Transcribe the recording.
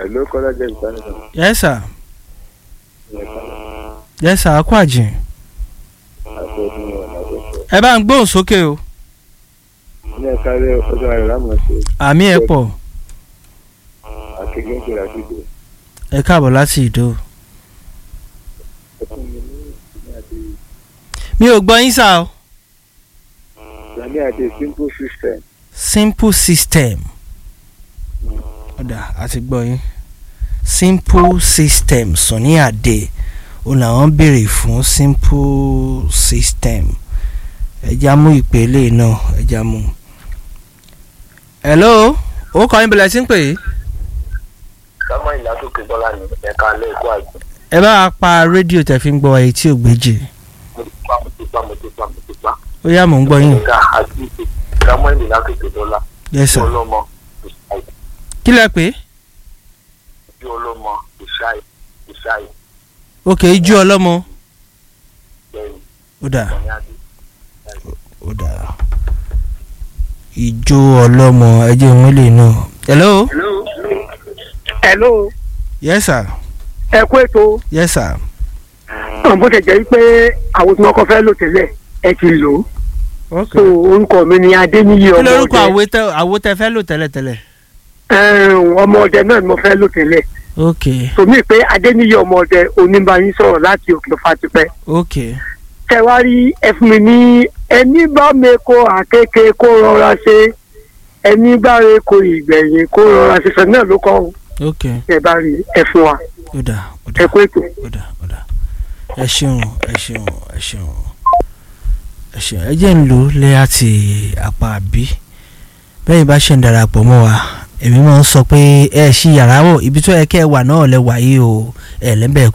Hello, Kọ́lá jẹ́ ìtànìkan. yes sir yes sir akọ àjìn Àti ọdún ọ̀nà àgbẹ̀fẹ̀. ẹ bá ń gbóhùn sókè o Ní ẹ̀ka rẹ̀ ọjọ́ ayọ̀ lámọ̀ ṣe àmì ẹ̀ pọ̀ àkègbè ń pèrè àdúgbò. ẹ káàbọ̀ láti ìdó Ẹkún mi ní ìsinmi àti mi ò gbọ́ yín sá o ìsinmi àti simple system. simple system ọ̀dà àti gbọ́ yín simple system sọ̀ní àdè òun làwọn béèrè fún simple system ẹja mú ìpele náà ẹja mú. hello ó kọ́ yín bẹ̀rẹ̀ sí ń pè é Sámọ́ ìlàsókè bọ́lá ní ẹ̀ka alẹ́ ẹ̀kọ́ àgbẹ̀. ẹ bá wa pa rédíò tẹ̀ fi ń gbọ́ èyí tí ò gbéjì Mo ti pa mo ti pa mo ti pa mo ti pa. ó yá mò ń gbọ́ yín Ẹ̀ka àti ìpè. Sámọ́ ìlàsókè bọ́lá. yes sir Ọlọ́mọ ìṣáì. kí lẹ pé Bí ọlọ́mọ ìṣáì. Ìṣáì. ok ijó ọlọ́mọ Bẹ́ẹ̀ni, ó dà Sọ̀ní Adé. ó dà ijó ọlọ́mọ ẹjẹ́ ìmúlẹ̀ náà hello hello yes sir ẹ kú ètò yes sir bó ṣe jẹ́ pé àwọn tí wọ́n kọ́ fẹ́ lò tẹ́lẹ̀ ẹ ti lò ó ok so orúkọ mi ni adéníyí kí ọmọ lórúkọ ọdẹ àwo tẹ àwo tẹ fẹ́ lò tẹ́lẹ̀tẹ́lẹ̀ Ẹ̀m, ọmọ ọdẹ náà ni mo fẹ́ lò tẹ́lẹ̀ ok tòmí pé adéníyí ọmọ ọdẹ oníbàyín sọ̀rọ̀ láti òkè fatipẹ́ ok tẹwárí ẹ fún mi ní ẹni bá mi kó àkékè kó rọra ṣe ẹni bá rẹ kó ìgbẹ̀yìn kó rọra ṣe sọ náà ló kọ́ ọ́. ok ẹ bá rí ẹ fún wa ó dà ó dà ẹ kú ètò. ó dà ó dà ẹ ṣeun ẹ ṣeun ẹ ṣeun ẹ ṣeun ẹ jẹ́ ń lò ó lé àti apá àbí bẹ́ẹ̀ bá ṣe ń darapọ̀ mọ́ wa èmi máa ń sọ pé ẹ ṣí yàrá wọ̀ ibi tó yẹ kẹ́ ẹ wà náà lẹ wà yìí o ẹ lẹ́bẹ̀ẹ́